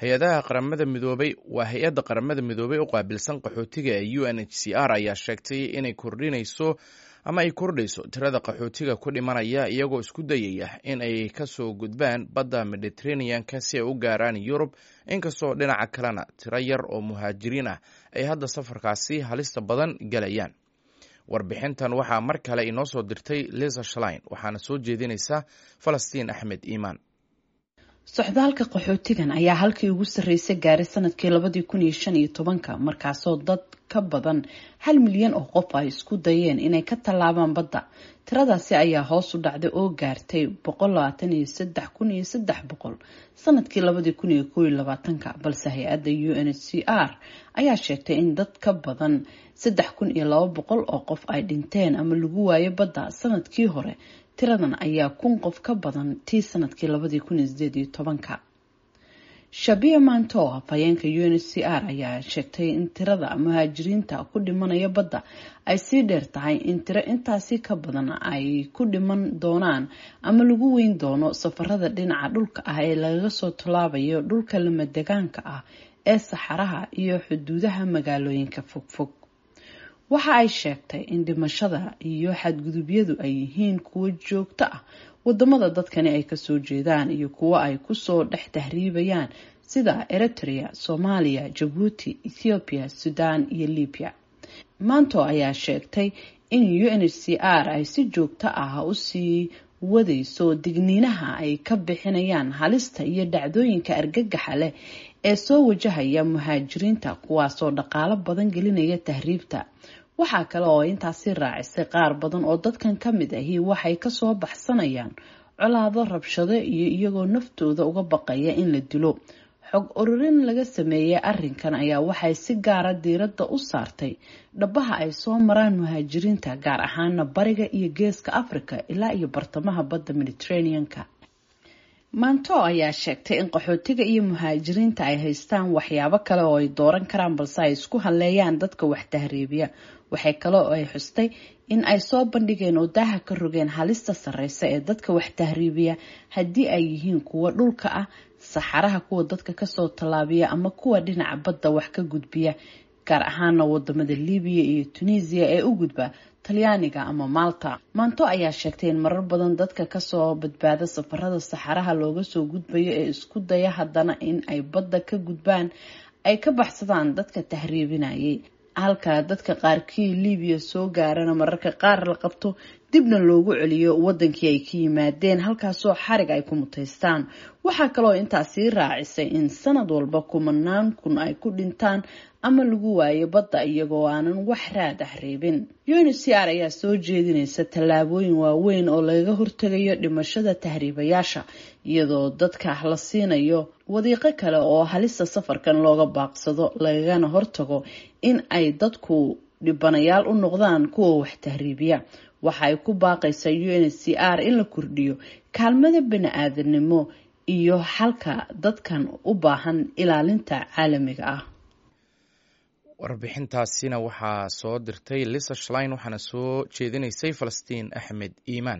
hay-adaha qaramada midoobay waa hay-adda qaramada midoobay u qaabilsan qaxootiga ee u n h c r ayaa sheegtay inay kordhinayso ama ay kordhayso tirada qaxootiga ku dhimanaya iyagoo isku dayaya in ay kasoo gudbaan badda mediteraneanka si ay u gaaraan yurub inkastoo dhinaca kalena tiro yar oo muhaajiriin ah ay hadda safarkaasi halista badan galayaan warbixintan waxaa mar kale inoo soo dirtay liza shlein waxaana soo jeedinaysa falastiin axmed iimaan socdaalka qaxootigan ayaa halkii ugu sarreysay gaaray sanadkii labadii kun iyo shan iyo tobanka markaasoo dad ka badan hal milyan oo qof ay isku dayeen inay ka tallaabaan badda tiradaasi ayaa hoos u dhacday oo gaartay boqol labaatan iyo saddex kun iyo saddex boqol sanadkii labadii kun iyo koob iyo labaatanka balse hay-adda u n h c r ayaa sheegtay in dad ka badan saddex kun iyo laba boqol oo qof ay dhinteen ama lagu waayo badda sanadkii hore tiradan ayaa kun qof ka badan tii sanadkii labadii kun iyo sideed iyo tobanka shabiya maanto afhayeenka u n h c r ayaa sheegtay in tirada muhaajiriinta ku dhimanaya badda ay sii dheer tahay in tiro intaasi ka badan ay ku dhiman doonaan ama lagu weyn doono safarada dhinaca dhulka ah ee lagaga soo tallaabayo dhulka lamadegaanka ah ee saxaraha iyo xuduudaha magaalooyinka fogfog waxa ay sheegtay in dhimashada iyo xadgudubyadu ay yihiin kuwo joogto ah wadamada dadkani ay kasoo jeedaan iyo kuwo ay kusoo dhex tahriibayaan sida eritrea soomaaliya jabuuti ethoobiya sudan iyo libiya maanto ayaa sheegtay in u n h c r ay si joogto ah usii wadayso digniinaha ay ka bixinayaan halista iyo dhacdooyinka argagaxa leh ee soo wajahaya muhaajiriinta kuwaasoo dhaqaalo badan gelinaya tahriibta waxaa kale oo intaasi raacisay qaar badan oo dadkan ka mid ahi waxay kasoo baxsanayaan colaado rabshado iyo iyagoo naftooda uga baqaya in la dilo xog ururin laga sameeyey arinkan ayaa waxay si gaara diiradda u saartay dhabaha ay soo maraan muhaajiriinta gaar ahaana bariga iyo geeska africa ilaa iyo bartamaha badda mediterraneanka maanto ayaa sheegtay in qaxootiga iyo muhaajiriinta ay haystaan waxyaabo kale oo ay dooran karaan balse ay isku halleeyaan dadka wax tahriibiya waxay kale oo ay xustay in ay soo bandhigeen oo daaha ka rogeen halista sarreysa ee dadka wax tahriibiya haddii ay yihiin kuwa dhulka ah saxaraha kuwa dadka kasoo tallaabiya ama kuwa dhinaca badda wax ka gudbiya gaar ahaana wadamada libiya iyo tunisiya ee u gudba talyaaniga ama malta maanto ayaa sheegtay in marar badan dadka kasoo badbaada safarada saxaraha looga soo gudbayo ee isku daya haddana in ay badda ka gudbaan ay ka baxsadaan dadka tahriibinayay halka dadka qaarkii libiya soo gaarana mararka qaar la qabto dibna loogu celiyo wadankii ay ka yimaadeen halkaasoo xarig ay ku mutaystaan waxaa kaloo intaasii raacisay in sanad walba kumanaan kun ay ku dhintaan ama lagu waayo badda iyagoo aanan wax raad ah reebin u n c r ayaa soo jeedinaysa tallaabooyin waaweyn oo lagaga hortegayo dhimashada tahriibayaasha iyadoo dadka la siinayo wadiiqo kale oo halista safarkan looga baaqsado lagagana hortago in ay dadku dhibanayaal u noqdaan kuwa wax tahriibiya waxa ay ku baaqaysaa u n c r in la kordhiyo kaalmada bani-aadanimo iyo xalka dadkan u baahan ilaalinta caalamiga ah warbixintaasina waxaa soo dirtay lisa shlein waxaana soo jeedinaysay falastiin axmed iimaan